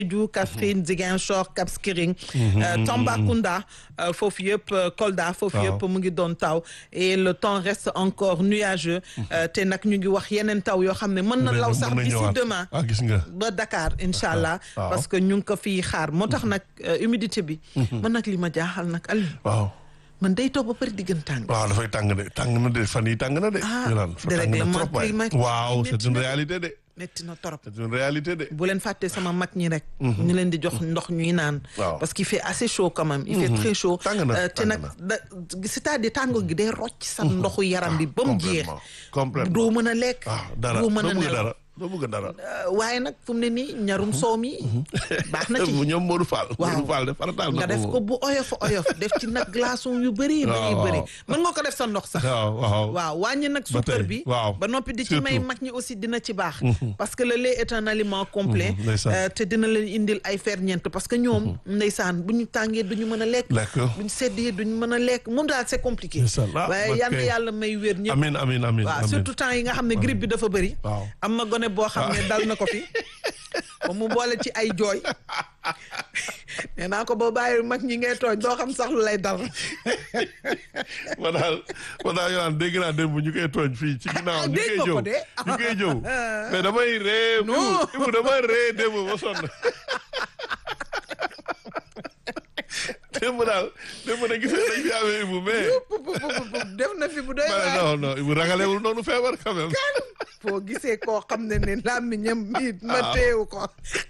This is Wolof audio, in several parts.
Sédhiou Kaffrine Ziguinchor Cap Skirring Tambacounda foofu yëpp Kolda foofu yëpp mu ngi doon taw et le temps reste encore nuageux te nag ñu ngi wax yeneen taw yoo xam ne mën na law sax d'ici demain ah gis nga ba Dakar incha allah parce que ñu ngi ko fii xaar moo tax nag humidité bi man nag li ma jaaxal nag Aliou waaw man day toog ba pare diggan tàng waaw dafay tàng de tàng na de fan yi tàng na de ñu naan fa tàng na trop waay waaw c'est une réalité de metti na torop c'est une réalité de bu leen fàtte sama mag ñi rek ñu leen di jox ndox ñuy naan parce qu'il fait assez chaud quand même il fait très chaud te nag da c'est-à-dire tàngoor gi day rocc sa ndoxu yaram bi ba mu jeex complètement doo mën a lekk dara doo mën a nelaw dara doo bëgg dara waaye nag fu mu ne nii ñarum soow mi baax na ci ñoom Modou Fall waaw Modou Fall de farataal nga def ko bu oyof oyof def ci nag glaçon yu bëri bëri bëri mën nga ko def sa ndox sax waaw waaw waaw wàññi nag suukar bi waaw ba noppi di ci may mag ñi aussi dina ci baax parce que le lait est un aliment complet te dina leen indil ay ferñeent parce que ñoom ndeysaan bu ñu tàngee duñu mën a lekk bu ñu seddee duñu mën a lekk moom daal c'est compliqué waaye yal na yàlla may wér ñëpp amiin amiin amiin waaw surtout temps yi nga xam ne grippe bi dafa bëri waaw am na gone boo xam ne dal na ko fi ba mu boole ci ay jooy nee naa ko boo bàyyi mag ñi ngay tooñ doo xam sax lu lay dal ma daal ma daal yolaan dégg naa démb ñu koy tooñ fii ci ginnaaw ñu koy jëw ñu koy jëw mais damay ree ibu damay ree démb ba sonn démb daal démb na gis nañ fi amee ibu mais def na fi bu doy waar non non ibu ragalewul noonu feebar quand même foo gisee koo xam ne ne làmmiñam mi ma teewu ko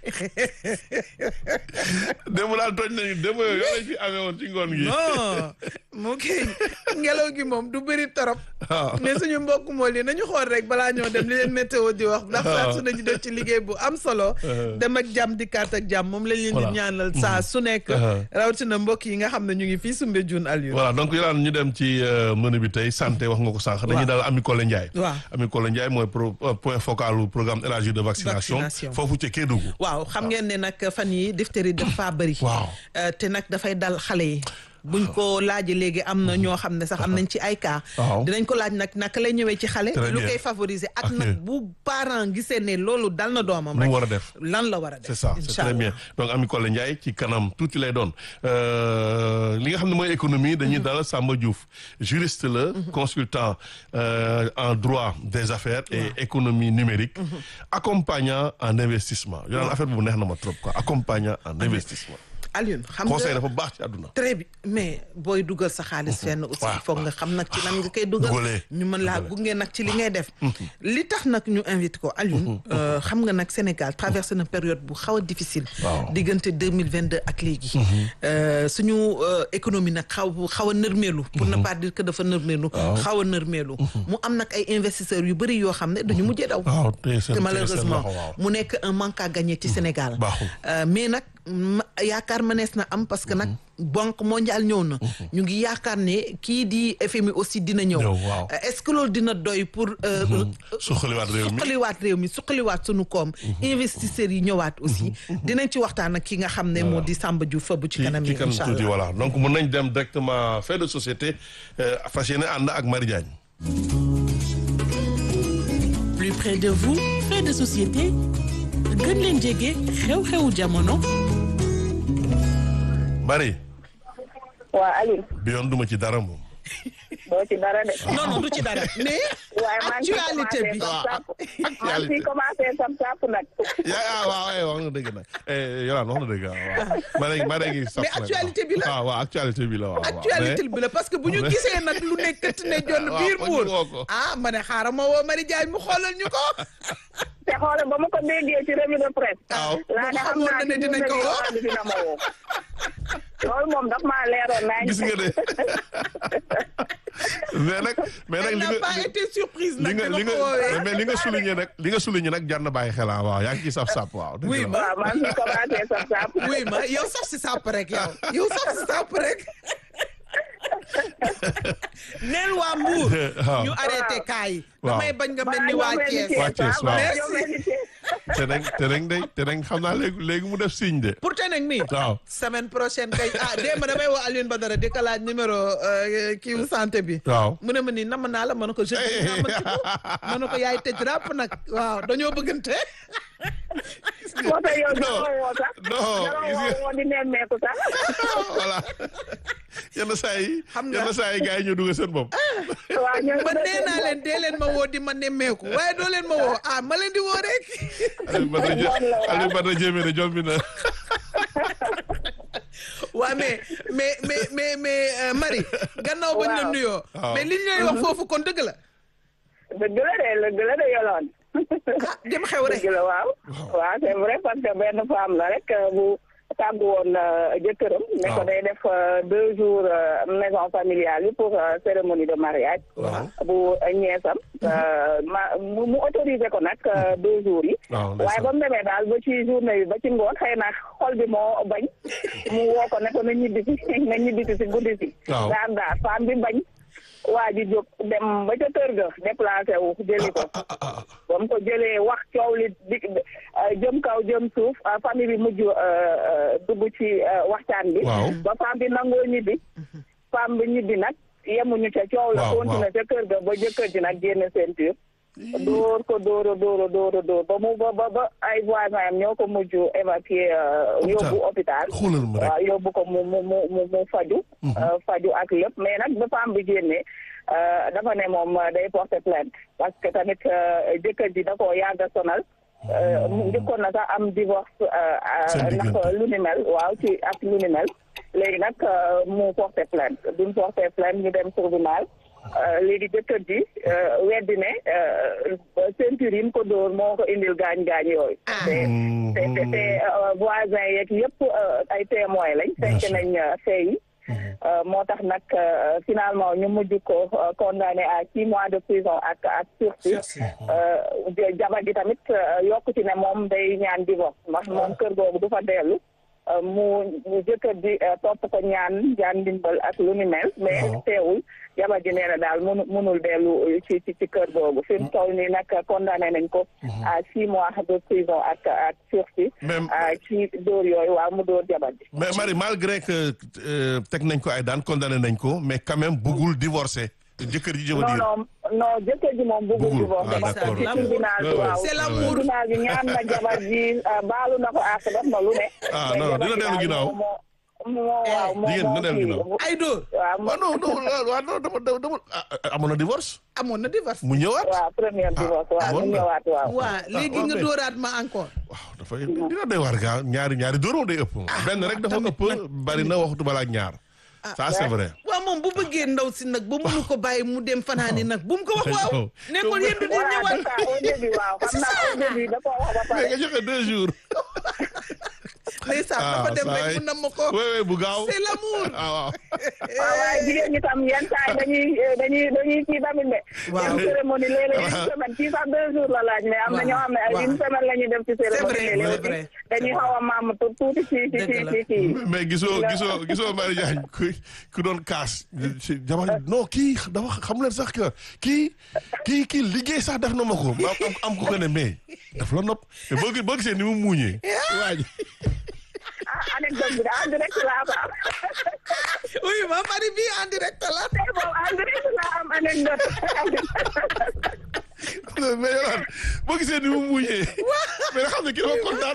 démb daal tooñ nañu démb yooyu yoo lañ fi amee woon ci ngoon gi non mu kii ngelaw gi moom du bëri torop mais suñu mbokk mool yi nañu xool rek balaa ñoo dem li leen météo di wax ndax saa su nañu def ci liggéey bu am solo dem ak jàmm dikkaat ak jàmm moom lañ leen di ñaanal saa su nekk rawatina mbokk yi nga xam ne ñu ngi fii Soumbédioune Aliou voilà donc yolaan ñu dem ci menu bi tey santé wax nga ko sànq dañuy daal Ami Collé Ndiaye waaw Ami Collé Ndiaye mooy point focal u programme élargi de vaccination foofu ci Kédougou waaw xam ngeen ne nag fan yi diphtérie dafa bëri waaw te nag dafay dal xale yi buñ ko laajee léegi am na ñoo xam ne sax am nañ ci ay cas dinañ ko laaj nag naka lay ñëwee ci xale lu koy favoriser ak nag bu parent gisee ne loolu dal na doomam rek lu war a def lan la war a def c'est ça c'est très bien donc Ami Collé Ndiaye ci kanam tuuti lay doon li nga xam ne mooy économie dañuy dalal Samba Diouf juriste la consultant en droit des affaires et économie numérique accompagnant en investissement yo naan affaire bu neex na ma trop quoi accompagnant en investissement Alioune xam nga conseil dafa baax ci àdduna. très bien mais booy dugal sa xaalis fenn aussi foog nga xam nag ci lan nga koy dugal ñu mën laa gunge nag ci li ngay def li tax nag ñu invité ko Alioune xam nga nag Sénégal traversé na période bu xaw a difficile diggante deux mille vingt deux ak léegi suñu économie nag xaw xaw a nërmeelu pour ne pas dire que dafa nërmeelu xaw a nërmeelu mu am nag ay investisseurs yu bëri yoo xam ne dañu mujjee daw te malheureusement mu nekk un manque à gagner ci Sénégal mais nag yaakaar mënees na am parce que nag banque mondiale ñëw na ñu ngi yaakaar ne kii di FMI aussi dina ñëw est-ce que loolu dina doy pour suqaliwaat réew mi suqaliwaat réew mi suqaliwaat sunu koom investisseurs yi ñëwaat aussi dinañ ci waxtaan ak ki nga xam ne moo di Samba Diouf fa bu ci kanam yi incha tuuti voilà donc mun nañ dem directement fait de société fas yéene ànd ak Marie Diagne plus près de vous fait de société gën leen jege xew-xewu jamono. Marie. waa Aliou. bi yoon duma ci dara moom. doo ci dara de. non non du ci dara mais. waaye maa ngi actualité bi maa ngi commencé sam sàpp nag. yaa waaw wax na dëgg nag Yolaan wax na dëgg waaw ma ne ma ne ngi sàpp mais actualité bi la waaw waaw actualité bi la waaw actualité bi la parce que bu ñu gisee nag lu nekk ne jonn biir muur ah ma ne xaaral ma woo Marie Diagne mu xoolal ñu ko. te xoolal ba ma ko déggee ci revue de presse. waaw laa ne xam naa ne dinañ ko woo dina ma woo. loolu moom daf maa leeroon naa gis nga de mais nag mais nag li nga pas été surprise li nag nga li nga mais li nga souligné nag li nga souligné nag jar na bàyyi xel waaw yaa ngi ciy saf sàpp waaw. oui ma waaw maa ngi commencé saf sàpp. oui ma yow saf si sàpp rek yow yow saf si sàpp rek. neel waa Mbour. ñu arrêté kaa yi. damay bañ nga mel ni waa Thiès. waa Thiès waaw merci. te nag te nag day te nag xam naa léegi léegi mu def signe de. pour te nag mi waaw semaine prochaine kay ah démb damay woo Alioune Badara di ko laaj numéro kii wu santé bi. waaw mu ne ma nii nam naa la mën na ko jeudi naa ma ci ko mën na ko yaay tëj ràpp nag waaw dañoo bëggante. moo tax yow Non, dara woo sax. non, dara gis nga- woo woo di nemmeeku sax. voilà yenn saa yi Xam nga- yenn saa yi gars yi ñoo dugg seen bopp waaw ñooy man nee naa leen dee leen ma woo di ma nemmeeku waaye doo leen ma woo ah ma leen di woo rek Aliou Badara Dié Noonu la waaw. Aliou Badara Diémé ne jombi na waa mais mais mais mais mais euh, Marie gannaaw bañ la Waaw. nuyoo Waaw. mais liñ lay wax foofu kon dëgg la dëgg la de dëgg la de yoloon. ah dem xew rek dëgg la waaw. waaw c'est vrai parce que benn femme la rek euh, bu tàggu woon euh, jëkkëram. ne ko Waaw. day def euh, deux jours euh, maison familiale yi pour euh, cérémonie de mariage. Waaw. bu euh, ñeesam. euh, ma mu mu autorisé ko nag euh, deux jours yi. waaw waaye ba mu demee daal ba ci journée bi ba ci ngoon xëy na xol bi moo bañ mu woo ko ne ko na ñibbi si na ñibbi si si guddi si. Waaw. daan daal femme bi bañ. waa ji jóg dem ba ca kër ga déplacé wu jëli ko. ba mu ko jëlee wax coow li di jëm kaw jëm suuf euh, famille bi mujj euh, euh, dugg ci euh, waxtaan bi. Waaw. ba femme bi nangoo ñibbi. femme bi ñibbi nag yemuñu ca coow la. Waaw, continué ca kër ga ba jëkkër ji nag génn ceinture. dóor ko dóor a dóor a dóor a dóor ba mu ba ba ba ay voisins am ñoo ko mujj évacuer euh, yóbbu hôpital. xoolal ma rek waaw yóbbu ko mu mu mu mu mu faju euh, faju ak lépp mais nag ba femme bi génnee euh, dafa ne moom euh, day porter plainte parce que tamit euh, jëkkër ji da koo yàgg a sonal euh, mu njëkkoon na sax am divorce euh, Seen euh, diggante. ndax lu ni mel waaw ci ak lu ni mel léegi nag euh, mu porter plainte duñ porter plainte ñu dem tribunal euh, léegi jëkkër ji euh, weddi ne euh, ceinture yi mu ko dóor moo ko indil gaañ-gaañ yooyu te te te te euh, voisins yeeg yëpp euh, ay témoins lañ Bien fekk sûr. nañ euh, fee yi Euh, moo tax nag euh, finalement ñu mujj ko euh, condamné à six mois de prison ak ak sursis Euh, ja- jabar ji tamit euh, yokku ci ne moom day ñaan divorce ndax moom kër googu du fa dellu Euh, mu mu jëkkër ji euh, topp ko ñaan ñaan ndimbal ak lu ni mel mais teewul jabar ji nee na daal munu munul dellu ci ci ci kër googu fi mu toll nii nag condamné nañ ko à six mois de prison ak ak sursis Même- ah, ci dóor yooyu waaw mu dóor jabar ji mais Marie malgré que euh, teg nañ ko ay daan condamné nañ ko mais quand même bëggul divorcer jëkkër ji je veux non dire non non jëkkër ji moom bëggul Bëggul. divorce Ah, parce que d'accord. ci tribunal bi Ouais, ouais. waaw C'est l'amour. tribunal bi ñaan na jabar ji ah, baalu na ko àq def na lu ne Ah, mais non, jabar dina ji dellu daal ginnaaw. moo moo moo waaw moo jigéen moo dina dellu kii. ginnaaw. ay dóor waaw waaw non non waaw non dama dama dama ah, ah, amoon na divorce amoon na divorce mu ñëwaat waaw premier divorce waaw bon mu na. ñëwaat waaw waa léegi waaw, nga mais- dóoraat ma encore waaw dafa dina doy war gaa ñaari ñaari dóoroo day ëpp benn rek dafa ëpp bari na waxtu balaa ñaar ça c'est vrai waaw moom bu bëggee ndaw si nag ba mënu ko bàyyi mu dem fanaani nag bu mu ko wax waaw Waaw. ne ko yéen du di voilà ñëwaat c'est ça au début waaw xam naa au début da koo wax ba mais pare nga joxe deux jours ndeysaan dafa dem saa rek yi. mu nam ma ko oui oui bu gaaw c'est l'amour ah waaw waaw waaye jigéen ñi tam yenn saa yi dañuy dañuy dañuy kii tamit de. Waaw. dem cérémonie léeg-léeg une semaine kii sax deux jours la laaj mais am na ñoo xam ne ay Waaw. une semaine la ñuy def ci cérémonie vrai, léeg-léeg c'est vrai. dañuy xaw a maam tu- tuuti ci ci ci Dëgg la. ci kii. mais gisoo gisoo gisoo Marie Diagne ku ku doon kaas ci jamono non kii dafa xam leen sax que kii kii kii liggéey sax def na ma ko ma am am ko ko ne mais daf la nopp mais boo gi- boo gisee ni mu muuñee waa ji ah anecdote bi daal direct laa ko am. oui ma mari bi en direct la tey moom en direct laa am anecdote. mais yow boo gisee ni mu muuñee mais nga xam ne kii dafa kontaan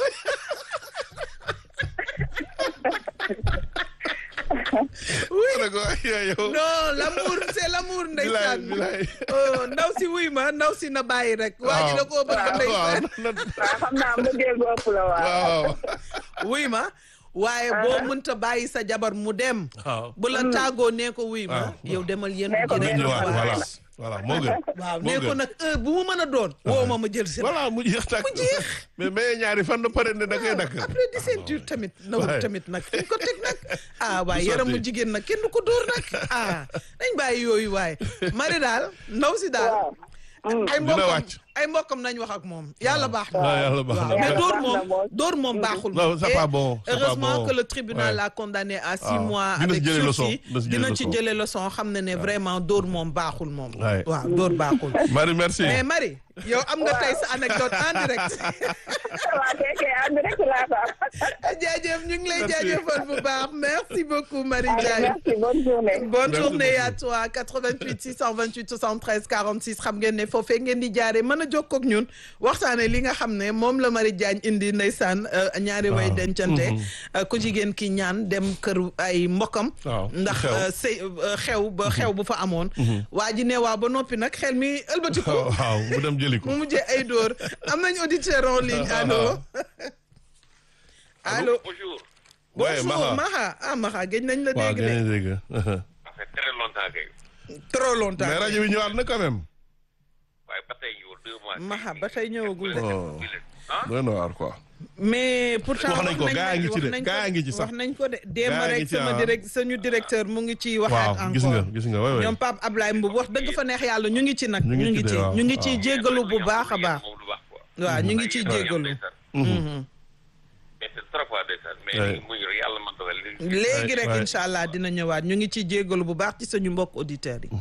oui ma ne ko yow non l'amour c'est l'amour ndeysaan bilaay oh ndaw si wuy ma ndaw si na bàyyi rek waa ji da koo bëgg waaw ndeysaan waaw xam naa mbëggeel bu ëpp la waaw. waaw wuy ma waaye boo mënta bàyyi sa jabar mu dem waaw bu la tàggoo nee ko wuy ma waaw. yow demal yéen Nee ko ji nga rek ñëwaat waaw. voilà voilà moo gën waaw moo nee ko gën. nag heure bu mu mën a doon woo ma ma jël si la voilà mu jeex tàkk Mu jeex. mais mais ñaari fan na pare ne da koy dakk après di ceinture tamit nawul Ouais. tamit nag fi ko teg nag ah waaye Du yaramu sotti. jigéen nag kenn du ko dóor nag ah nañ bàyyi yooyu waaye mari daal ndaw si daal waaw. ay Dina mbokkam wàcc. ay mbokkam nañ wax ak moom yàlla baax na waaw yàlla baax na. mais Yàlla dóor baax na moom moom. dóor moom baaxul Non, c'est Et pas bon, c'est pas heureusement bon. que le tribunal Ouais. l'a condamné à six Ah. mois Dina ci avec jëlee leçon, sursis dina ci jëlee dina ci leçon. jëlee leçon xam ne ne vraiment dóor moom baaxul moom Ouais. waaw dóor baaxul Marie merci mais Marie yow am nga tey sa anecdote en direct waaw kay kay en direct laa ko am. jaajëf ñu ngi lay Merci. jaajëfal bu baax merci beaucoup Marie Allez, Diagne merci bonne journée. bonne Merci journée à beaucoup. toi 88 628 73 46 xam ngeen ne foofee ngeen di jaaree mën a jokkoo ak ñun waxtaane li nga xam ne moom la Marie Diagne indi ndeysaan ñaari way dencante ku jigéen ki ñaan dem kër ay mbokkam ndax sëy xew ba xew bu fa amoon waa ji ne waa ba noppi nag xel mi ëlbati ko waaw mu dem jëli ko mu mujjee ay dóor am nañ auditeur en ligne allo allo bonjour bonjour Maxa ah Maxa géej nañ la dégg de dégg ça fait très longtemps kay trop longtemps mais rajo bi ñëwaat na quand même waaye ba tey ñëwul deux mois Maxa ba tey ñëwagul de doy na waar quoi mais pourtant wax nañ ko gaa ngi ci de gaa ngi ci sax wax nañ ko de démb rek sama direct suñu directeur mu ngi ci waxaat encore gis nga gis nga waay ñoom Pape Ablaye Mboub wax dëgg fa neex yàlla ñu ngi ci nag ñu ngi ci ñu ngi ciy jéggalu bu baax a baax waaw ñu ngi ciy jéggalu léegi rek incha allah dina ñëwaat ñu ngi ciy jéggalu bu baax ci suñu mbokk auditeurs yi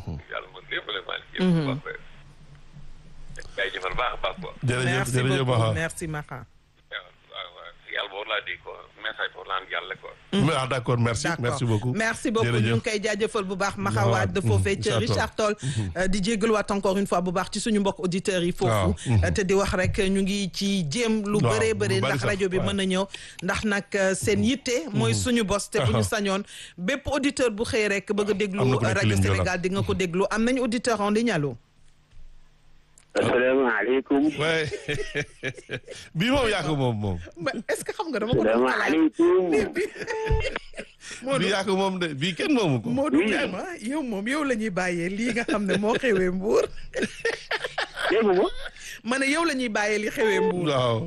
jaajëfal baax a baax quoi. jërëjëf jërëjëf Maxa merci Maxa. yàlla boobu laa di ko message pour laan jàlle quoi. ah d' accord merci merci beaucoup. merci beaucoup ñu ngi koy jaajëfal bu baax Maxa Wade de foofee ca Richard Toll. di jégaluwaat encore une fois bu baax ci suñu mbokk auditeurs yi. foofu te di wax rek ñu ngi ci jéem. lu bëree bëri ndax rajo bi mën a ñëw. ndax nag seen yitte. mooy suñu bos te bu ñu sañoon bépp auditeur bu xëy rek bëgg a déglu. rajo Sénégal di nga ko déglu am nañu auditeur en ligne allo. asalaamaaleykum. waay bii moom yaa ko moom moom. est-ce que xam nga dama ko. asalaamaaleykum. bii yaa ko moom de bii kenn moomu ko. Modou Ibrahima yow moom yow la ñuy bàyyee lii nga xam ne moo xewee Mbour. dégg nga. ma ne yow la ñuy bàyyee li xewee Mbour. waaw.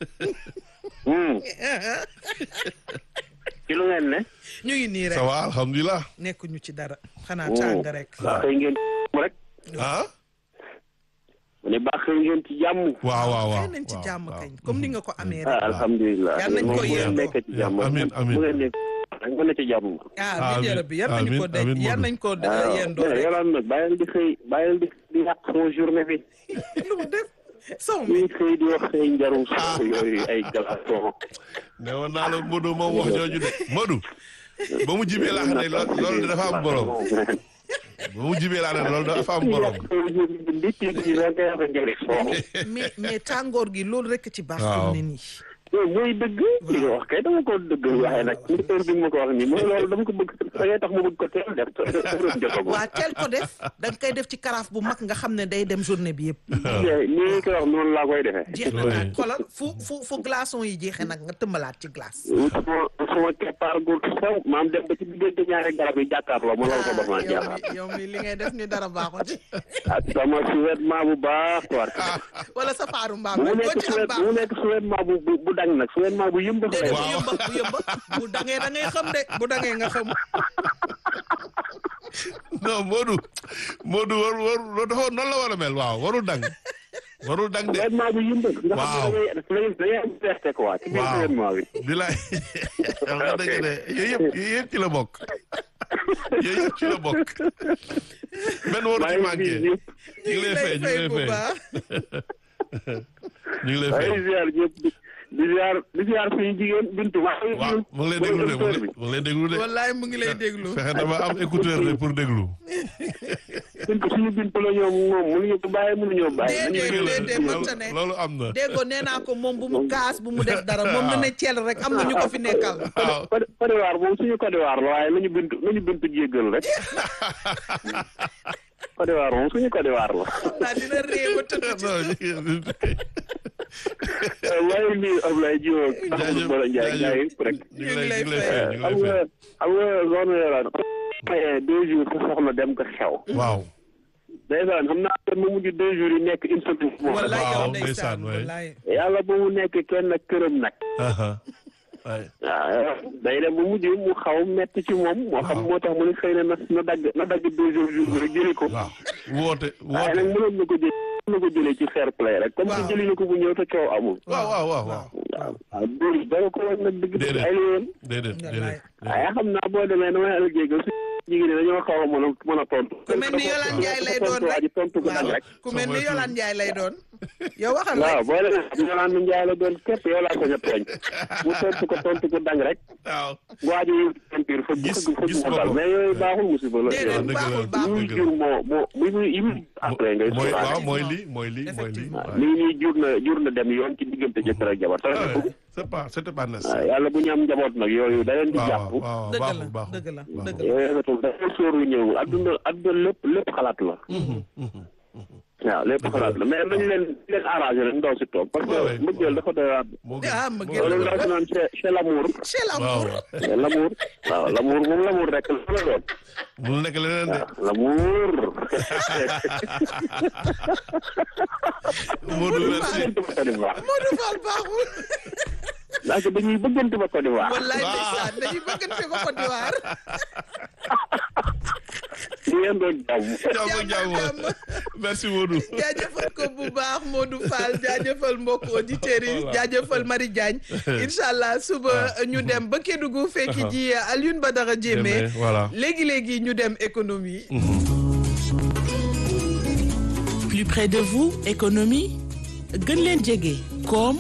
ci lu ngeen ne. ñu ngi nii rek. ça va alhamdulilah. nekkuñu ci dara. xanaa tàng rek. xëy ngeen rek. ah. mu ne baax ngeen ci jàmm. waaw waaw waaw nañ ci jàmm kañ comme ni nga ko amee ah rek. alhamdulilah. yal nañ ko bu ngeen yéendoo. nekk ci jàmm. Amiin, amiin. bu ngeen nekk dañ ko ne ci jàmm. ah bi jërë bi yar nañu ko amiin, amiin, de yar Modou. nañ ko waaw yendoo mais rek. yolaan nag bàyyil di xëy bàyyil di di yàq sama journée bi. lu mu def sow mi ñuy xëy di wax say njarum sax yooyu ay glaçons. ne woon naa la Modou moom wax jooju de Modou. ba mu jibee laa xam ne lo- loolu de dafa am borom ba mu jibee laa ne loolu dafa am borom. mais mais tàngoor gi loolu rek ci baax. Waaw. fi mu ne nii. yow mooy dëgg li nga wax kay dama ko dëgg waxee nag ci heure bi ma ko wax nii mooy loolu dama ko bëgg da ngay tax ma bëgg ko teel def jotagul. waa teel ko def da nga koy def ci karaaf bu mag nga xam ne day dem journée bi yëpp. nii ko wax noonu laa koy defee. jeex na Oui. nag xoolal fu fu fu glaçon yi jeexee nag nga tëmbalaat ci glace. sama sama keppaar gu sew maam dem ba ci diggante ñaari garab yi jàkkaarloo ma loolu ko ba ma yow jaaxal. mi yow mi li ngay def ni dara baaxoo ci. ak sama sous-vêtement bu baax war wala sa faaru mbaam bu mu rek boo nekk ci am sous bu mu baax. nekk sous-vêtement bu bu bu dang nag sous-vêtement bu yëmb déedéet bu Waaw. yëmba bu yëmba bu dangee da ngay xam de bu dangee nga xam. non Modou Modou war war loo dafa noonu la war a mel waaw warul dang warul dang de sous-vêtement bu yëmb nga Waaw. xam ne da ngay da ngay am fierté quoi ci biir Waaw. sous-vêtement bi bilaay xam nga dëgg de yooyu yëpp yooyu yëpp ci la bokk yooyu yëpp ci la bokk benn waru ci maa ngi manqué gis ñu ñëpp ngi lay fay ñu ngi lay bu fay baax. ñu ngi lay maa fay ngi ziar ñëpp di di ziar di ziar suñu jigéen bintu maa ngi waaw mu ngi lay déglu de mu ngi lay- mu ngi lay déglu de wallaay mu ngi lay déglu. fexe dama am écouteur de pour déglu bintu suñu bintu la ñoom moom mënuñu ko bàyyi mënuñoo bàyyi Déedéet, nañu déedéet, déglu. mënta ne. loolu am na déggoo nee naa ko moom bu mu kaas bu mu def dara moom na ne ceel rek am na ñu ko fi nekkal. waaw Côte Côte d'Ivoire moom suñu Côte d'Ivoire la waaye nañu bintu nañu bintu jéggal rek Côte d'Ivoire moom suñu Côte d'Ivoire la naa dina réew ba tëdd ci. non maa ngi nuyu Ablaye Diop ak Ahmadou Bala Ndiaye gars yi rek ñu ngi lay ñu ngi lay fay ñu xam ngi lay nga fay xam nga zone Yolande maye deux jours sa soxna dem ko xew waaw dèjà xam naa ne mu mujj deux jours yi nekk une semaine moom wallaay yow waaw, ndeysaan ndeysaan, waay. wallaay. yàlla ba mu nekk kenn ak këram nag aha waay waaw day dem ba mujj mu xaw metti ci moom moo xam moo tax mu ne xëy na na na dagg na dagg deux jours jours rek jëli ko waaw woote waaye woote nag mënoon na ko jël mënoon na ko jëlee ci fair play rek comme que Waaw. jëli na ko bu ñëw te coow amul waaw waaw waaw waaw waaw waaw dóor dara ko woon nag dëgg dëgg Déedéet. ay la woon déedéet Wallaay. déedéet waaye xam naa boo demee damay algéega su jigéen ñi dañoo xaw a mën a mën a tontu. ku mel ni Yolande Ndiaye lay doon tontu waa ji tontu gu dang waaw rek. ku mel ni Yolande Ndiaye lay doon yow waxal waaw rek boo leen Yolande Ndiaye la doon képp yow laa ko jot tooñ mu tontu ko tontu gu dang rek waaw waa ji peinture fa Gis- fa gis fa nga dal ko. mais yooyu baaxul musiba la. déedéet dëgg la. baaxul yi baaxul muy jur moo moo muy muy yi muy après ngay mooy sóoraale. waaw mooy lii mooy lii mooy lii Effectivement. waaw. lii nii jur na jur na dem yoon ci diggante jëkkër ak jabar. Ah ouais, c'est pas c'était pas waaw nécessaire. yàlla bu ñu am njaboot nag yooyu da leen di waaw jàpp. waaw dëgg la baaxul baaxul. dëgg la baaxul. dëgg la yooyu rafetul dafa sóoru ñëw adduna adduna lépp lépp xalaat la. waaw lépp xalaat la mais nañ leen leen arrangé rek ndaw si toog parce Ouais, ouais. que mbëggeel dafa doy waar. moo gën ah ma moo gën loolu gën. ndaw si naan c'est c'est l'amour. chez waaw l'amour waaw. l'amour waaw l'amour moom l'amour rek la la doon. mu nekk leneen de. waaw l'amour. Modou merci. bëggante ba Côte d'Ivoire. Modou Fall baaxul ndax dañuy bëggante ba Côte d'Ivoire. wallaay ndeysaan dañuy bëggante ba Côte d'Ivoire ñu ngeen doon jàmm. jàmm ak jàmm jàmm. merci Modou. jaajëfal ko bu baax Modou Fall jaajëfal mbokk auditeurs yi Voilà. jaajëfal Marie Diagne incha allah suba ñu dem ba Kédougou fekki ji Alioune Badara Diémé Diémé, voilà. léegi léegi ñu dem économie. Plus près de vous, économie gën leen jege koom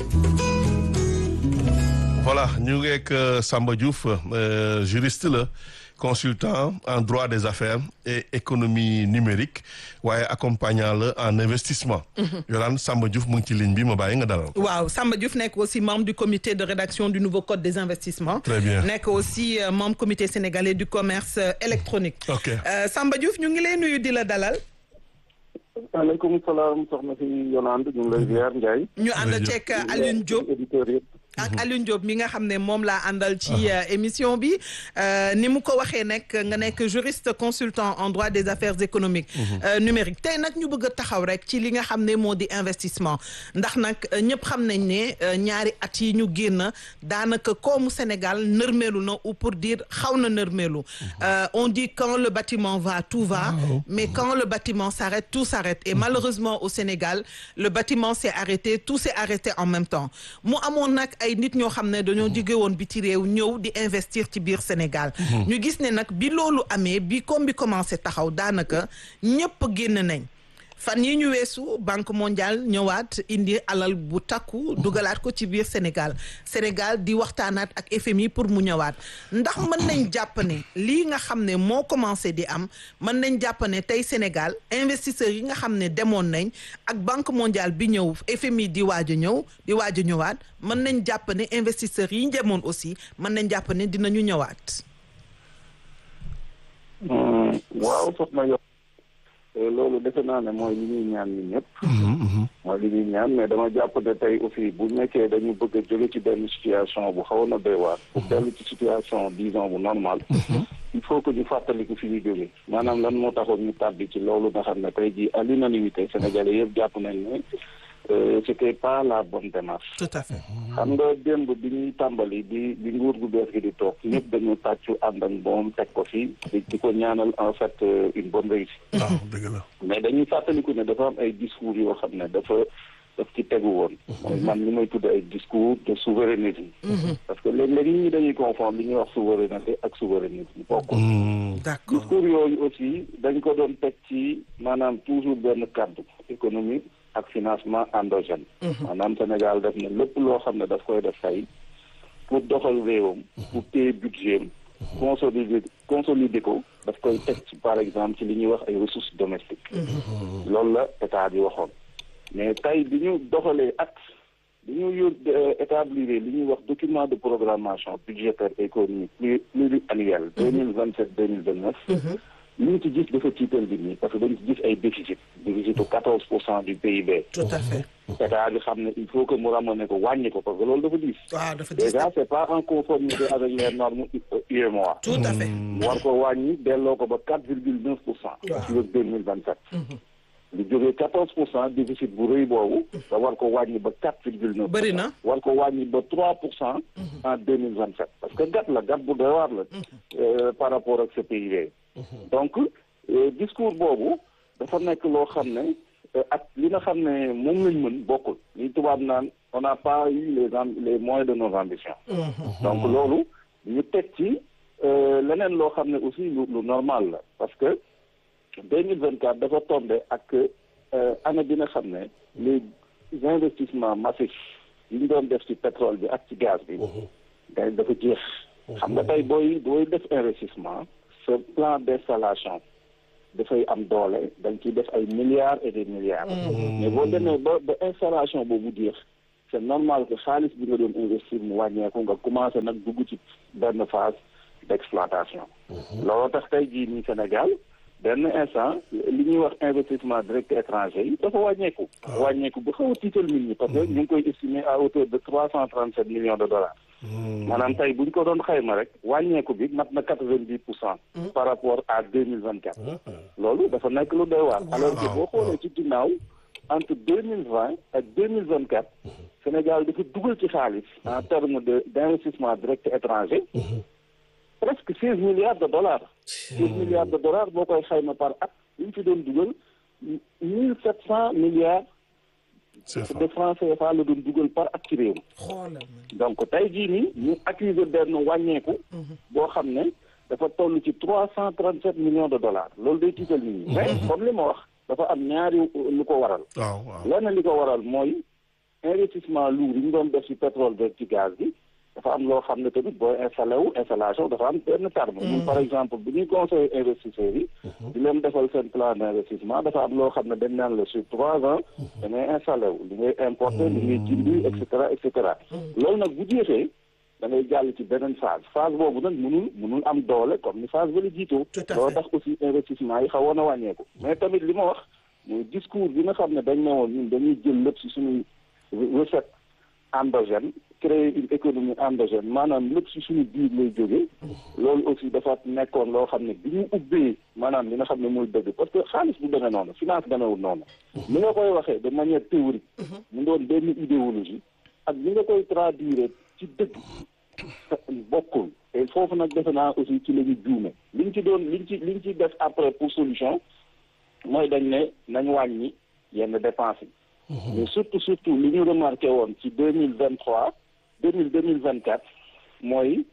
voilà ñu ngi ak euh, Samba Diouf euh, juriste la consultant en droit des affaires et économie numérique waaye accompagnant la en investissement. Yolaan Samba Diouf mu ngi ci ligne bi ma bàyyi nga dalal. waaw Samba Diouf nekk aussi membre du comité de rédaction du nouveau code des investissements. Très bien. nekk aussi euh, membre comité sénégalais du commerce euh, électronique. Ok. Euh, Samba Diouf ñu ngi lay nuyu di la dalal. maaleykum salaam soxna si Yolande ñu ngi lay ziar Ndiaye. ñu ànd Jërëjëf. ceeg Alioune Diop. auditeurs yëpp. ak Alioune Diop mi nga xam ne moom laa àndal ci euh, émission bi euh, ni mu ko waxee nekk nga nekk juriste consultant en droit des affaires économiques euh, numériques tey nag ñu bëgg a taxaw rek ci li nga xam ne moo di investissement ndax nag euh, ñëpp xam nañ ne euh, ñaari at yi ñu génn daanaka koomu Sénégal nërmeelu na ou pour dire xaw na nërmeelu Euh, on dit quand le bâtiment va tout va mais quand le bâtiment s'arrête tout s'arrête et malheureusement au Sénégal le bâtiment s'est arrêté tout s'est arrêté en même temps mu amoon nag ay nit ñoo xam ne dañoo jóge woon biti réew ñëw di investir ci biir Sénégal ñu gis ne nag bi loolu amee bi comme bi commencé taxaw daanaka ñëpp génn nañ fan yi ñu weesu banque mondiale ñëwaat indi alal bu takku dugalaat ko ci biir Sénégal Sénégal di waxtaanaat ak FMI pour mu ñëwaat ndax mën nañ jàpp ne lii nga xam ne moo commencé di am mën nañ jàpp ne tey Sénégal investisseurs yi nga xam ne demoon nañ ak banque mondiale bi ñëw FMI di waaj a ñëw di waaj a ñëwaat mën nañ jàpp ne investisseurs yi demoon aussi mën nañ jàpp ne dinañu ñëwaat. waaw soxna yo loolu defe naa ne mooy li ñuy ñaan ñun ñëpp. mooy li ñuy ñaan mais dama jàpp ne tey aussi bu nekkee dañu bëgg a jóge ci benn situation bu xaw na doy waar. pour dellu ci situation disons bu normal. il faut que ñu fàttaliku fi ñu jóge maanaam lan moo taxoon ñu tàbbi ci loolu nga xam ne tey jii à l'unanimité sénégalais yëpp jàpp nañ ne euh, c'était pas la bonne démarche. tout à fait. xam nga démb bi ñuy tàmbali bi bi nguur gu bees gi di toog ñëpp dañu tàccu ànd ak moom teg ko fi di di ko ñaanal en fait euh, une bonne réussite waaw dëgg la. mais dañuy fàttaliku ne dafa am ay discours yoo xam ne dafa daf ci tegu woon mooy man li may tudd ay discours de souverainisme parce que léeg-léeg nit ñi dañuy confondre li ñuy wax souveraineté ak souverainisme bokkul Hmm. d'accord discours yooyu aussi dañ ko doon teg ci maanaam toujours benn cadre économie ak financement endogène maanaam Sénégal def na lépp loo xam ne daf koy def tey pour doxal réewam pour téye budget am consolider consolider ko daf koy teg ci par exemple ci li ñuy wax ay ressources domestiques loolu la état bi waxoon mais tey bi ñu doxalee at bi ñu yót établir li ñuy wax document de programmation budgétaire économique plus pluriannuel deux mille vingt sept deux mille vingt neuf li ñu ci gis dafa tiital bi nii parce que dañu ci gis ay déficit déficit u quatorze pour cent du PIB tout à fait. état bi xam ne il faut que mu ramener ko wàññi ko parce que loolu dafa diis waaw dafa diis déjà c'est pas en conformité avec les normes UEMOA tout à fait. mu war ko wàññi delloo ko ba quatre virgule neuf pour cent ci wég deux mille vingt sept lu jógee quatorze pour cent déficit bu rëy boobu da war ko wàññi ba quatre virgule neuf Bëri na. war ko wàññi ba trois pour cent en deux mille vingt sept parce que gat la gat bu doy waar la euh, par rapport ak ce PIB donc euh, discours boobu dafa nekk loo xam ne euh, ak li nga xam ne moom lañ mën bokkul li tubaab naan on n'a pas eu les am- les moyens de nos ambitions donc loolu ñu teg ci leneen loo xam ne aussi lu lu normal la parce que deux mille vingt quatre dafa tombé ak année bi nga xam ne les investissements massifs yi ñu doon def ci pétrole bi ak ci gaz bi day dafa jeex xam nga tey booy booy def investissement ce plan d'installation dafay am doole dañ ciy def ay milliards et des milliards mais boo demee ba ba installation boobu jeex c'est normal que xaalis bi nga doon investir mu wàññeeku nga commencé nag dugg ci benn phase d'exploitation looloo tax tey jii nii Sénégal benn instant li ñuy wax investissement direct étranger yi dafa wàññeeku wàññeeku bu xaw a tiital nit ñi parce que ñu ngi koy estimer à hauteur de trois cent trente sept millions de dollars maanaam tey bu ñu ko doon xayma rek wàññeeku bi mat na quatre vingt dix pour cent par rapport à deux mille vingt quatre loolu dafa nekk lu doy waar alors que boo xoolee ci ginnaaw entre deux mille vingt ak deux mille vingt quatre Sénégal dafa dugal ci xaalis en terme de d'investissement direct étranger presque seize milliards de dollars seize milliards de dollars boo koy xayma par at li ñu fi doon dugal mille sept cent milliards de francs CFA la doon dugal par at ci réew donc tey jii nii ñu accuser benn wàññeeku boo xam ne dafa toll ci trois cent trente sept millions de dollars loolu day tiital nit ñi mais comme li ma wax dafa am ñaari lu ko waral lenn li ko waral mooy investissement lourd yi ñu doon def ci pétrole beeg ci gaz bi dafa am loo xam ne tamit booy installé wu installation dafa am benn terme ñun par exemple bu ñuy conseil investisseurs yi di leen defal seen plan d'investissement dafa am loo xam ne dañ naan la sur trois ans da ngay installé wu li ngay importer li ngay jindi et cetera et cetera loolu nag bu jeexee da ngay jàll ci beneen phase phase boobu nag mënul mënul am doole comme ni phase ba la jiitoo loolu tax aussi investissement yi xawoon a wàññeeku mais tamit li ma wax mooy discours bi nga xam ne dañ ne woon ñun dañuy jël lépp ci suñuy recette endogène créer une économie endogène maanaam lépp ci suñu biir lay jógee loolu aussi dafa nekkoon loo xam ne bi ñu ubbee maanaam li nga xam ne mooy dëgg parce que xaalis bu demee noonu finance demewul noonu li nga koy waxee de manière théorique mu doon benn idéologie ak li nga koy traduire ci dëgg bokkul et foofu nag defe naa aussi ci la ñu juume liñ ci doon liñ ci liñ ci def après pour solution mooy dañ ne nañ wàññi yenn dépenses yi mais surtout surtout li ñu remarqué woon ci deux mille vingt trois deux mille deux mille vingt quatre mooy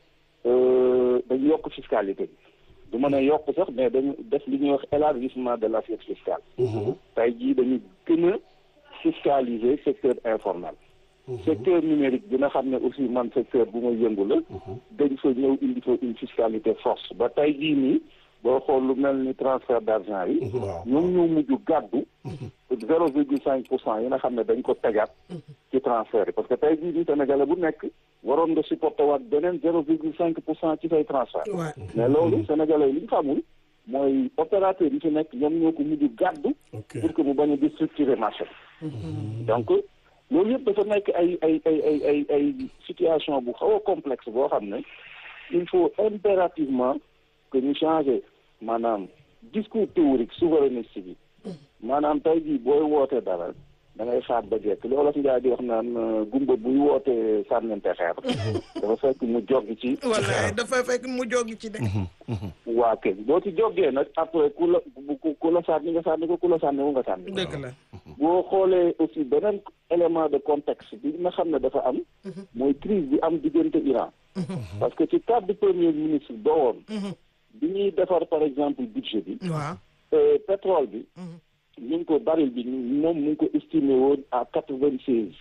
dañu yokk fiscalité bi du mën a yokk sax mais dañu def li ñuy wax élargissement de l'assiette fiscale tey jii dañu gën a fiscaliser secteur informel secteur numérique bi nga xam ne aussi man secteur bu ma yëngu la dañ fa ñëw indi fa une fiscalité force ba tey jii nii boo xool lu mel ni transfert d'argent yi ñoom ñoo mujj gàddu zéro virgule cinq pour cent yi nga xam ne dañ ko tegaat ci transfert yi parce que tey jii nii Sénégalais bu nekk waroon nga supporter waat beneen zéro virgule cinq pour cent ci say transfert mais loolu Sénégalais yi li ñu xamul mooy opérateur yi fi nekk ñoom ñoo ko mujj gàddu pour que mu bañ a déstructurer marché donc loolu yëpp dafa nekk ay ay ay ay ay ay situation bu xaw a complexe boo xam ne il faut impérativement que ñu changer maanaam discours théorique souverainiste bi maanaam tey jii booy wootee dara da ngay xaar ba jekk li olof Njaay di wax naan gumba buy wootee sànnante xeer dafa fekk mu joggi ci wallaay dafa fekk mu joggi ci de waa kay boo ci joggee nag après ku la ku la sànni nga sànni ko ku la sànni wu nga sànni dëgg la boo xoolee aussi beneen élément de contexte bi nga xam ne dafa am mooy crise bi am diggante Iran parce que ci cadre premier ministre ba woon bi ñuy defar par exemple budget bi waaw pétrole bi ñu ngi ko baril bi moom mu ngi ko estimé woon à quatre vingt seize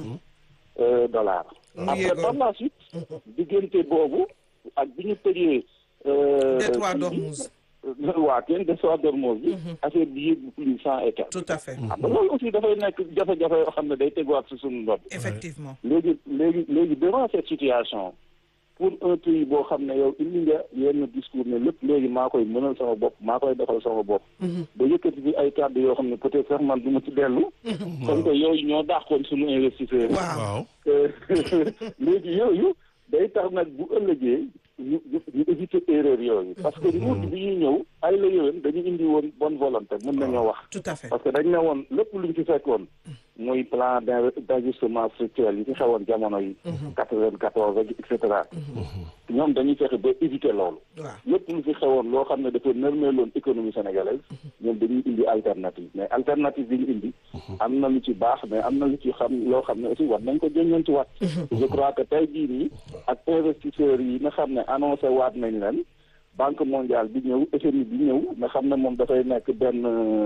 dollars après par la suite diggante boobu ak bi ñu tëjee détroit d'Ormuz waa kenn détroit d'Ormuz bi affaire bi yëg plus cent et quelques tout à fait xam nga loolu aussi dafay nekk jafe-jafe yoo xam ne day teguwaat si suñu ndodd effectivement léegi léegi léegi devant cette situation pour un pays boo xam ne yow indi nga yenn discours ne lépp léegi maa koy mënal sama bopp maa koy defal sama bopp ba yëkkati bi ay kàddu yoo xam ne peut-être sax man du ma ci dellu comme que yooyu ñoo dàqoon suñu investisseurs yi waaw léegi yooyu day tax nag bu ëllëgee ñu ñu éviter erreur yooyu parce que nguur bi ñuy ñëw ay la yowén dañu indi woon bonne volonté mën nañoo wax tout à fait parce que dañ ne woon lépp luñ ci fekkoon muy plan d'ajustement structurel yi fi xewoon jamono yi quatre-vingt-quatorze ak et cetera ñoom dañuy fexe ba éviter loolu lépp lu fi xewoon loo xam ne dafa nërmeeloon économie sénégalaise ñoom dañuy indi alternative mais alternative bi ñu indi am na lu ci baax mais am na lu ci xam loo xam ne aussi war nañ ko jëñoon ci waat je crois que tey jii nii ak investisseurs yi nga xam ne annoncé waat nañ leen banque mondiale bi ñëw FMI bi ñëw nga xam ne moom dafay nekk benn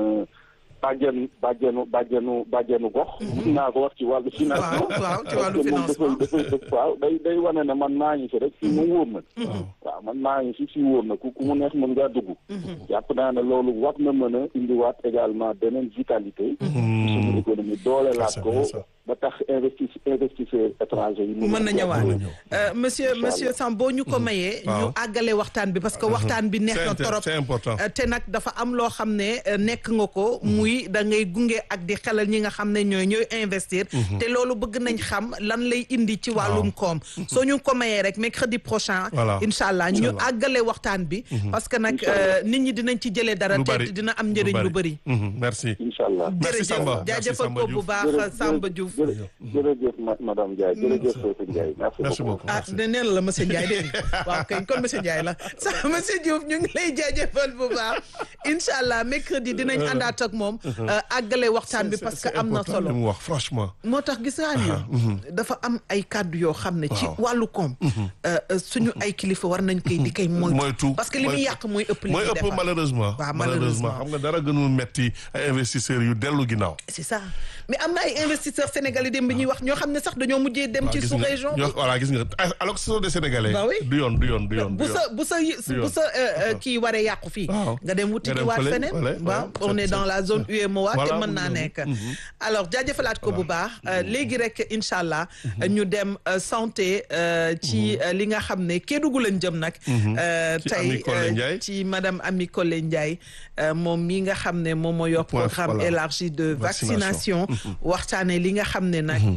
bàjjenu bàjjenu bàjjenu bàjjenu gox. mun naa ko wax ci wàllu financement. waaw waaw ci wàllu financement parce que moom dafay dafay waaw day day wane ne man maa ngi fi rek fii moom wóor na. waaw man maa ngi fi fii wóor na ku ku mu neex mën ngaa dugg. jàpp naa ne loolu war na mën a indiwaat également beneen vitalité. suñu économie doole laat ko. ba tax investi investisseurs étrangers yi. mën na ñëwaat monsieur monsieur Samb boo ñu ko mayee. ñu àggale waxtaan bi parce que waxtaan bi neex na torop c'est important te nag dafa am loo xam ne nekk nga ko. muy da ngay gunge ak di xelal ñi nga xam ne ñooy ñooy investir. te loolu bëgg nañ xam lan lay indi ci wàllum koom. soo ñu ko mayee rek mercredi prochain. voilà incha allah ñu àggale waxtaan bi. parce que nag nit ñi dinañ ci jëlee dara. te dina am njëriñ lu bëri. merci. incha allah merci Samba jaajëfal ko bu baax Samba Diouf. jërëjëf madame Ndiaye jërëjëf Sophie Ndiaye merci beaucoup ah ne neen la monsieur Ndiaye dégg waaw kay kon monsieur Ndiaye la sa monsieur Diouf ñu ngi lay jaajëfal bu baax incha allah mercredi dinañ àndaat ak moom àggale waxtaan bi parce que am na solo mu wax franchement moo tax gis nga ni dafa am ay kàddu yoo xam ne ci wàllu koom suñu ay kilifa war nañ koy di koy moytu parce que li muy yàq mooy ëpp li mooy ëpp malheureusement waaw malheureusement xam nga dara gënul metti ay investisseurs yu dellu ginnaaw c'est ça mais am na ay investisseurs sénégalais dem bi ñuy wax ñoo xam ne sax dañoo mujjee dem ci sous région bi voilà gis nga alors que ce sont des sénégalais bah oui du yoon du yoon du yoon bu sa bu sa bu sa kii waree yàqu fii nga dem wuti ki waat feneen waaw on est dans la zone UEMOA te mën naa nekk alors jaajëfalaat ko bu baax léegi rek incha allah ñu dem santé ci li nga xam ne Kédougou lañ jëm nag tey ci madame Ami Collé Ndiaye moom mi nga xam ne moom moo yor programme élargi de vaccination waxtaane li nga xam ne nag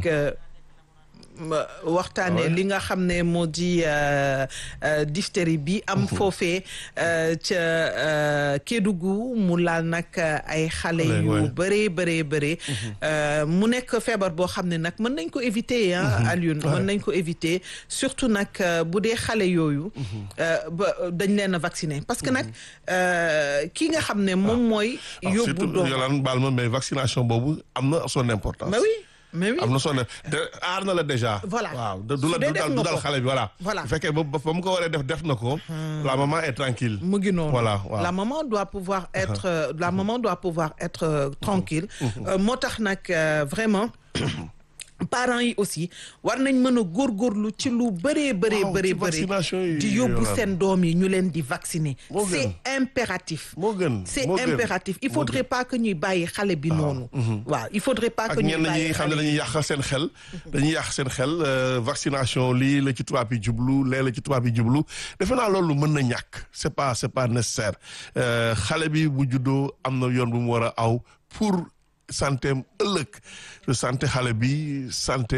waxtaane li nga xam ne moo di diphtérie bi am foofee ca Kédougou mu laal nag ay xale yu bëree bëree bëree mu nekk feebar boo xam ne nag mën nañ ko éviter ah Alioune mën nañ ko éviter surtout nag bu dee xale yooyu ba dañ leen a vacciner parce que nag kii nga xam ne moom mooy yóbbu doom Yolande baal ma mais vaccination boobu am na son importance mais oui mais oui am na soo ne de aar na la déjà. voilà waaw du la du dal du dal xale bi voilà. voilà bu fekkee ba ba mu ko waree def def na ko. la maman est tranquille mu ngi noonu voilà waaw la maman doit pouvoir être la maman doit pouvoir être tranquille moo tax nag vraiment. parents yi aussi war nañ mën a góorgóorlu ci lu bëree bëree bëree bëri di yóbbu seen doom yi ñu leen di vacciner c'est impératif moo gën c'est impératif il faudrait pas que ñuy bàyyi xale bi noonu waaw il faudrait pas que ñuy bàyyi ñi xam ne dañuy yàq seen xel dañuy yàq seen xel vaccination lii la ci tubaab yi jublu lee la ci tubaab yi jublu defe naa loolu mën na ñàkk c'est pas c'est pas nécessaire xale bi bu juddoo am na yoon bu mu war a aw pour santé ëllëg santé xale bi santé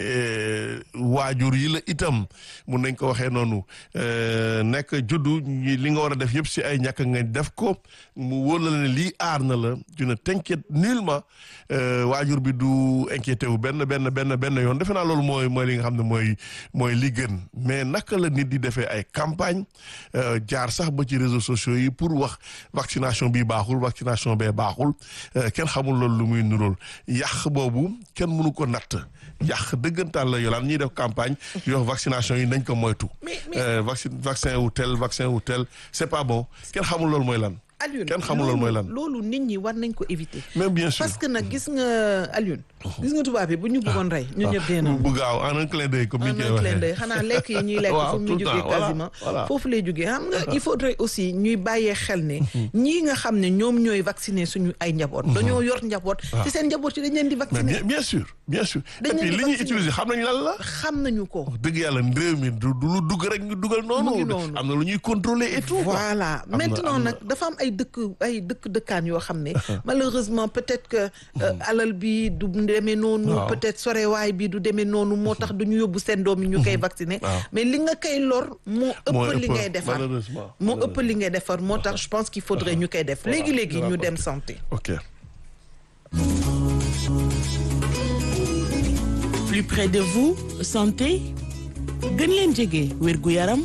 waajur yi la itam mun nañ ko waxee noonu nekk juddu li nga war a def yëpp si ay ñàkk nga def ko mu wóor la ne lii aar na la tu ne t'inquiète nullement waajur bi du inquiété wu benn benn benn benn yoon defe naa loolu mooy mooy li nga xam ne mooy mooy li gën mais naka la nit di defee ay campagne jaar sax ba ci réseaux sociaux yi pour wax vaccination bi baaxul vaccination bee baaxul kenn xamul loolu lu muy nuróol yàq boobu kenn mënu ko natt yàq dëggantaan la yolaan ñuy def campagne di wax vaccination yi nañ ko moytu vaccin vaccin wu tel vaccin wu tel c'est pas bon kenn xamul loolu mooy lan Alioune kenn xamul loolu mooy lan loolu nit ñi war nañ ko éviter même bien sûr parce que nag gis nga Alioune gis nga tubaab bi bu ñu bëggoon rey ñun ñëpp dee nañu bu gaaw en un clin d'œil comme ni ñu koy un clin waxee d'œil xanaa lekk yi ñuy lekk fu mu jógee quasiment foofu lay jógee xam nga il faudrait aussi ñuy bàyyee xel ne ñii nga xam ne ñoom ñooy vacciner suñu ay njaboot dañoo yor njaboot ci seen njaboot yi dañ leen di mais vacciner bien bien sûr bien sûr et Dañ leen puis di li ñuy vacciner. utiliser xam nañ lan la xam nañu ko dëgg yàlla réew mi du du lu dugg rek ñu dugal Mu ngi noonu noonu. am na lu ñuy contrôler et tout quoi. voilà Am na- maintenant am na- nag dafa am ay dëkk ay dëkk dëkkaan yoo xam ne malheureusement peut-être que euh, alal bi du demee noonu Waaw. peut-être sorewaay bi du demee noonu moo tax duñu yóbbu seen doom yi ñu koy vacciner Waaw. mais li nga koy lor moo Moo ëpp li ëpp, ngay defar malheureusement, moo ëpp li ngay defar moo tax je pense qu'il faudrait ñu koy def léegi-léegi ñu dem santé ok plus près de vous santé gën leen jege wérgu yaram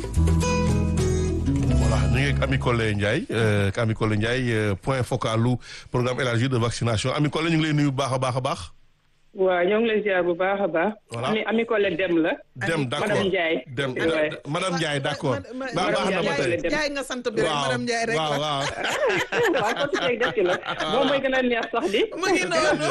voilà ñu ngi ak Ami Collé Ndiaye ak Ami Collé Ndiaye point focal lu programme élargi de vaccination Ami Collé ñu ngi lay nuyu bu baax a baax a baax. waaw ñoo ngi lay ziar bu baax a baax. voilà ami ami Collé dem la. dem d' accord madame Ndiaye. dem madame Ndiaye d' accord. baax baax na ba tey Ndiaye nga sant bi rek madame Ndiaye rek waaw la waaw waaw kon tey def ci la moom mooy gën a neex sax di. mu ngi noonu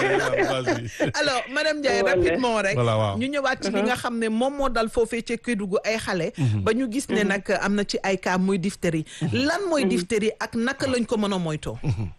alors madame Ndiaye Voilà. rapidement rek Voilà, waaw. ñu ñëwaat ci li nga xam ne moom moo dal foofee ca Kédougou ay xale ba ñu gis ne nag am na ci ay cas muy diphtérie lan mooy diphtérie ak naka lañ ko mën a moytoo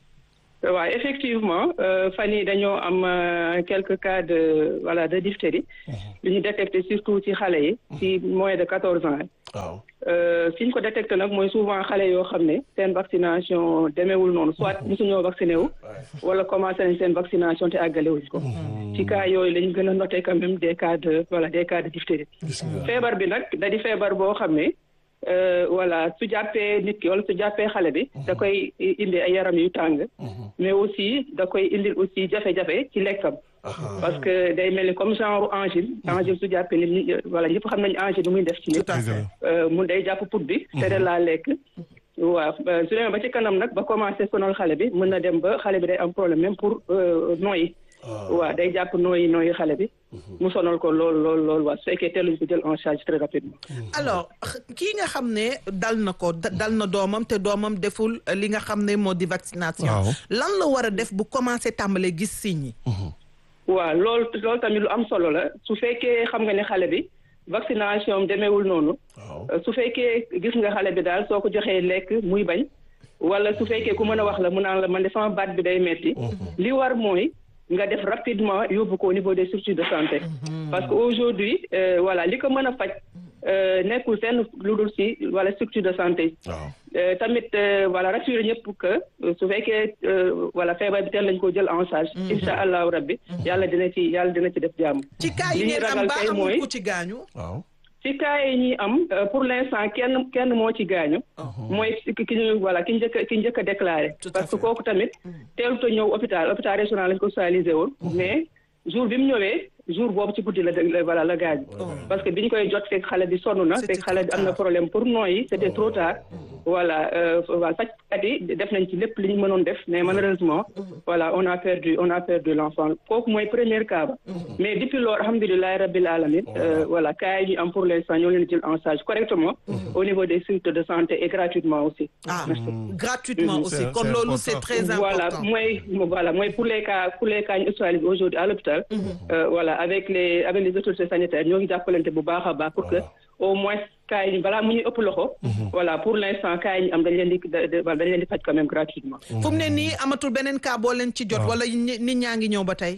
waaw effectivement euh, fan yii dañoo am euh, quelques cas de voilà de diphtérie. lu ñu détecté surtout ci xale yi. ci moins de quatorze ans. waaw Euh, fi ñu ko détecté nag mooy souvent xale yoo xam ne seen vaccination demeewul noonu soit mosuñoo vacciné wu. wala commencé nañ seen vaccination te àggale wuñ ko. ci cas yooyu lañ gën a noté quand même des cas de voilà des cas de diphtérie. feebar bi nag da di feebar boo xam ne euh, voilà su jàppee nit ki wala su jàppee xale bi da koy indi ay yaram yu tàng mais aussi da koy indil aussi jafe-jafe ci lekkam parce que day mel ni comme genre angine angine su jàppee nit ñi voilà ñëpp xam nañu angine lu muy def ci nit Euh, mun day jàpp put bi tere laa lekk waaw euh, su demee ba ci kanam nag ba commencé sonal xale bi mën na dem ba xale bi day am problème même pour euh, nooyi waaw day jàpp nooyi nooyi xale bi mu sonal ko lool lool lool waaw su fekkee teeluñ ko jël en charge très rapidement alors kii nga xam ne dal na ko da- dal na doomam te doomam deful li nga xam ne moo di vaccination Waaw. lan la war a def bu commencé tàmbalee gis signes yi waaw loolu loolu tamit lu am solo la su fekkee xam nga ne xale bi vaccination am demeewul noonu waaw Euh, su fekkee gis nga xale bi daal soo ko joxee lekk muy bañ wala su fekkee ku mën a wax la mu naan la man de sama baat bi day metti li war mooy nga def rapidement yóbbu ko au niveau des structures de santé parce que aujourd'hui euh, voilà li ko mën a faj euh, nekkul fenn lu dul si wala structure de santé waaw Euh, tamit euh, voilà rassurer ñëpp que euh, su fekkee euh, voilà feebar bi teel lañ ko jël en charge incha allahu rabbi yàlla dina ci yàlla dina ci def jàmm ci cas yi li ñuy ngeen am ragal ba kay amul mooy ku ci gaañu waaw ci cas yi ñuy am euh, pour l'instant kenn kenn moo ci gaañu mooy ki ki ñu voilà ki njëkk a ki njëkk a déclaré Tout à parce que fait. kooku tamit teelut a ñëw hôpital hôpital régional lañ ko hospitalisé woon mais jour bi mu ñëwee jour boobu ci guddi la la voilà la gaañu parce que bi ñu koy jot fekk xale bi sonn na C'était fekk xale bi trop am na tard. problème pour nooyi c'était trop tard voilà euh, voilà fajkat yi def nañ ci lépp li ñu mënoon def mais malheureusement voilà on a perdu on a perdu l'enfant kooku mooy premier cas ba mais depuis loolu alhamdulilahi rabbil alamin euh, voilà cas yi ñu am pour l'instant ñoo leen jël en charge correctement au niveau des structures de santé et gratuitement aussi ah Merci. gratuitement Mhm. aussi C'est- kon c'est loolu important. c'est très voilà important mooy voilà mooy pour les cas pour les cas ñu hospitalisés aujourd'hui à l'hôpital euh, voilà avec les avec les autorités sanitaires ñoo ngi jàppalante bu baax a baax pour que au moins cas yi ñu balaa mu ñuy ëpp loxo voilà pour l'instant cas yi ñu am dañ leen di da- da- dañ leen di faj quand même gratuitement fu mu ne nii amatul beneen cas boo leen ci jot wala ñi- nit ñaa ngi ñëw ba tey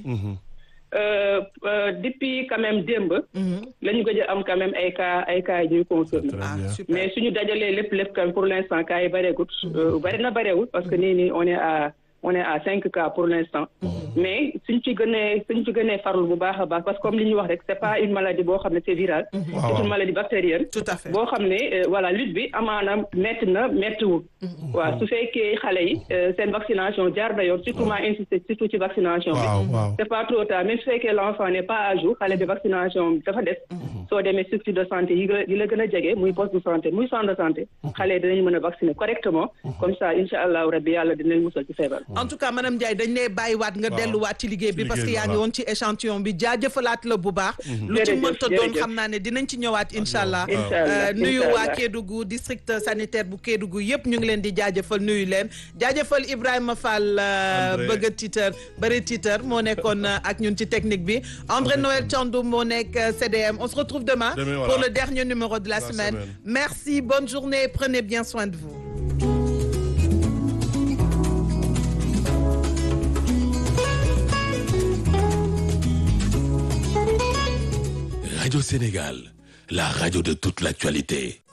Euh, euh, depuis quand même démb la ñu gëj a am quand même ay cas ay cas yi ñuy confirmé Très ah bien. super mais suñu dajalee lépp lépp quand même pour l'instant cas yi bareegut euh, bari na bareewul parce que nii nii on est à on est à cinq cas pour l'instant mais suñ ci gënee suñ ci gënee farlu bu baax a baax parce que comme li ñu wax rek c'est pas une maladie boo xam ne c'est viral c'est une maladie bactérienne tout à fait boo xam ne euh, voilà lutte bi amaana metti na mettiwul waaw su fekkee xale yi euh, seen vaccination jaar na yoon surtout maa insister surtout ci vaccination bi waaw waaw c'est pas trop tard même su fekkee l'enfant n'est pas à jour xale bi vaccination bi dafa des soo demee structure de santé yi la yi la gën a jege muy poste de santé muy centre de santé xale yi dinañ mën a vacciner correctement comme ça incha allahu rabbi yàlla dinañ musal ci feebar en tout cas madame Ndiaye dañ lay bàyyiwaat nga delluwaat ci liggéey bi Ci parce que liggéey yaa bi, ngi voilà. woon ci échantillon bi jaajëfalaat la bu baax lu ci Jërëjëf, mënta doon jërëjëf. xam naa ne dinañ ci ñëwaat incha allah Incha allah, Euh, nuyu incha waa allah. Kédougou district sanitaire bu Kédougou yëpp ñu ngi leen di jaajëfal nuyu leen jaajëfal Ibrahima Fall euh, André. bëgg a tiitar bëri tiitar moo nekkoon euh, ak ñun ci technique bi André Noël Thiandoum moo nekk euh, CDM on se retrouve demain Demain, pour voilà. le dernier numéro de la, La semaine. semaine. merci bonne journée prenez bien soin de vous Radio Sénégal, la radio de toute l'actualité.